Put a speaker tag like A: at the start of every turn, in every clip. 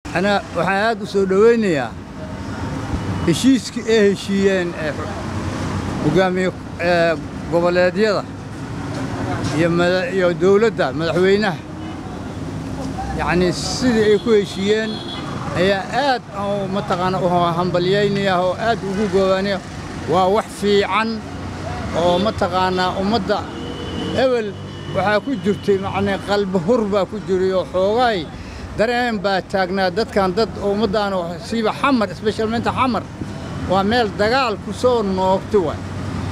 A: ana waxaan aad u soo dhowaynayaa heshiiskii ay heshiiyeen hogaamiye goboleedyada iyo dawladda madaxweynaha yacnii sidii ay ku heshiiyeen ayaa aad mataqaana u hambalyaynaya oo aad ugu goobaanaya waa wax fiican oo mataqaanaa ummadda ebel waxaa ku jirtay macnii qalbi hur baa ku jiray oo xoogaay dareen baa taagnaa dadkan dad ummaddaana siiba xamar sbeshalmenta xamar waa meel dagaal ku soo noogta waay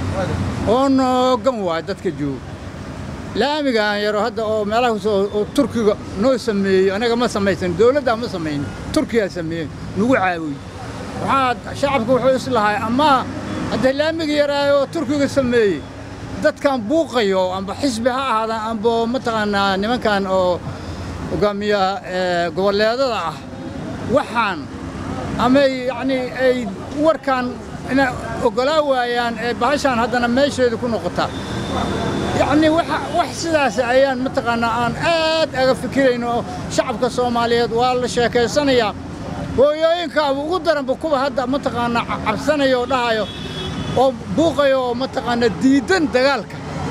A: oo noogan waay dadka jooga laamigaan yaro hadda oo meelaha kusoo oo turkiga noo sameeyey anaga ma samaysan dawladdaa ma samaynin turkiyaa sameeyey nagu caawiy waxaa shacabka wuxuu is lahay ama hadda laamiga yaraayo oo turkiga sameeyey dadkan buuqayo amba xisbi ha ahaadaan amba mataqaanaa nimankan oo hogaamiyaha goboleedada ah waxaan amay yacnii ay warkaan inay oggolaa waayaan ee bahashaan haddana meesheeda ku noqotaa yacnii wax sidaas ayaan mataqaanaa aan aad aga fikirayno oo shacabka soomaaliyeed waa la sheekaysanayaa hooyooyinkaaba ugu daranba kuwa hadda mataqaanaa cabsanaya oo dhahayo oo buuqayo oo mataqaanaa diiddan dagaalka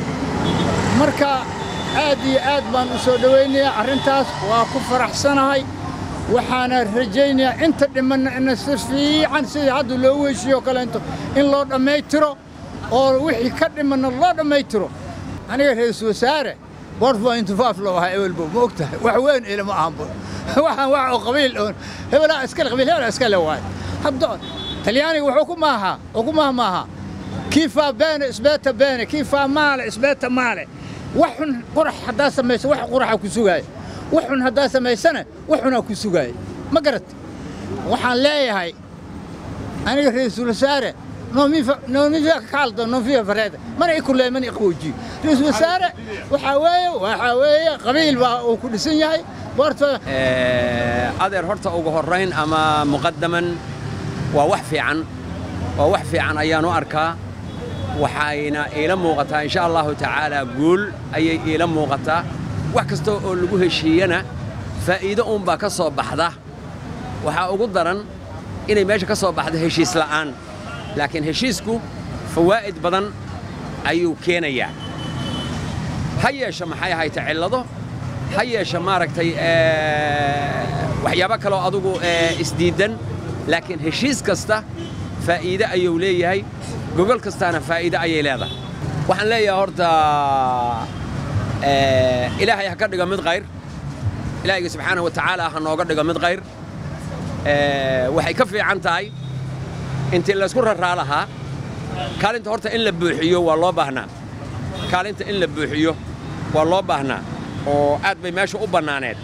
A: marka aad iyo aad baan u soo dhowaynayaa arrintaas waa ku faraxsanahay waxaana rajaynayaa inta dhimanna ina si fiican sidii hadda loogu heshiiyo kaleento in loo dhammaystiro oo wixii ka dhimanna loo dhammaystiro aniga ra-iisul wasaare bortpointfaaf loo ahaa ewelbo ma og tahay wax weyn ila ma ahanbo waxaan wax oo qabiil oon hebelaa iskale qabiil hebelaa iskale waayo hadda talyaaniga wuxuu ku maahaa oo ku maaha maaha kii faa beene isbeeta beene kii faa maale isbeeta maale wax xun qurax haddaa samayso wax quraxa ku sugaaya wax xun haddaa samaysana wax xunaa ku sugaaya ma garat waxaan leeyahay aniga ra-iisul wasaare non mi fa caldo non fiya fareeda mana i kulee mana i qaboojiyo ra-iisul wasaare waxaa weeye waxaa weeye qabiil baa uu ku dhisan yahay boorta
B: adeer horta ugu horrayn ama muqaddaman waa wax fiican waa wax fiican ayaan u arkaa waxayna iila muuqataa insha allahu tacaalaa guul ayay iila muuqataa wax kasta oo lagu heshiiyana faa'iido uunbaa ka soo baxda waxaa ugu daran inay meesha ka soo baxdo heshiis la'aan laakiin heshiisku fawaa'id badan ayuu keenayaa ha yeesha maxay ahayta cillado ha yeesha maaragtay waxyaabo kaloo adugu isdiiddan laakiin heshiis kasta faa'iide ayuu leeyahay gogol kastaana faa'iide ayay leedahay waxaan leeyahay horta ilaahay ha ka dhigo mid qayr ilaahayga subxaana wa tacaala ha nooga dhigo mid qayr waxay ka fiican tahay intii laysku raraa lahaa kaalinta horta in la buuxiyo waa loo baahnaa kaalinta in la buuxiyo waa loo baahnaa oo aad bay meesha u bannaaneed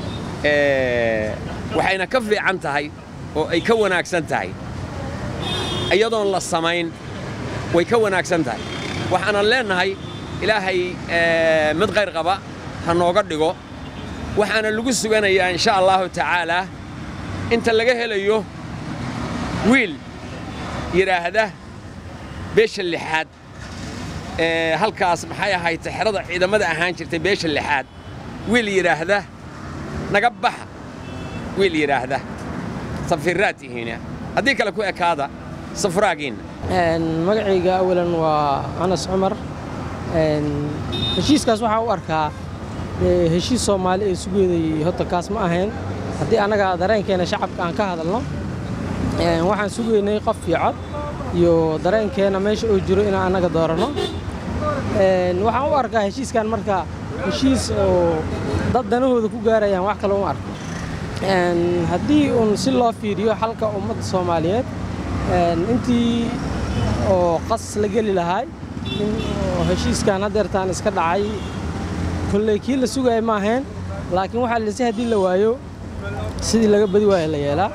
B: waxayna ka fiican tahay oo ay ka wanaagsan tahay iyadoon la samayn way ka wanaagsan tahay waxaanan leennahay ilaahay mid qayr qaba ha nooga dhigo waxaana lagu suganayaa insha allaahu tacaalaa inta laga helayo wiil yidhaahda beesha lixaad halkaas maxay ahayd xerada ciidamada ahaan jirtay beesha lixaad wiil yidhaahda naga baxa wiil yidhaahda safiraad tihiina haddii kale ku ekaada safraagiinna
C: magacayga awalan waa anas cumar heshiiskaas waxaa u arkaa heshiis soomaali ee sugeeday horta kaas ma ahayn haddii annaga dareenkeena shacabka aan ka hadalno waxaan sugaynay qof iyo cod iyo dareenkeena meesha oo jiro inaan annaga dooranno waxaan u arkaa heshiiskan marka heshiis oo dad danahooda ku gaarayaan wax kale uma arko haddii uun si loo fiiriyo xalka ummadda soomaaliyeed intii oo qas la geli lahaay in heshiiskan haddeertaan iska dhacay kolley kii la sugaaya ma ahayn laakiin waxaa lise haddii la waayo sidii laga badi waaya la yeelaa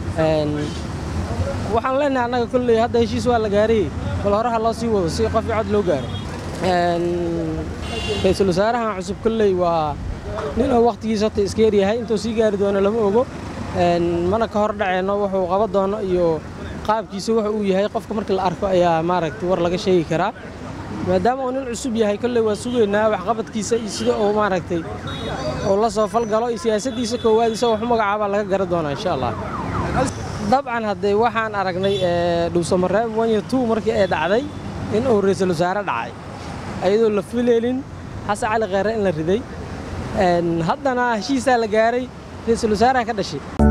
C: waxaan leenahay annaga kolley hadda heshiis waa la gaaray bal horaha loo sii wado si qof cod loo gaaro ra-iisul wasaarahan cusub kolley waa nin oo wakhtigiisa horta iska yaryahay intuu sii gaari doono lama ogo mana ka hor dhaceenno wuxuu qaba doono iyo qaabkiisa wuxa uu yahay qofka marka la arko ayaa maaragtay war laga sheegi karaa maadaama uu nin cusub yahay kolley waa sugaynaa waxqabadkiisa iyo sida uu maaragtay uu la soo falgalo iyo siyaasaddiisa koowaad isagoo wax u magacaabaa laga garan doonaa insha allah dabcan haddee waxaan aragnay dhuusamareeb wanya two markii ay dhacday in uu ra'iisul wasaare dhacay ayadoo la fileelin xasan cali kheyre in la riday haddana heshiisaa la gaaray ra'iisul wasaaraha ka dhashay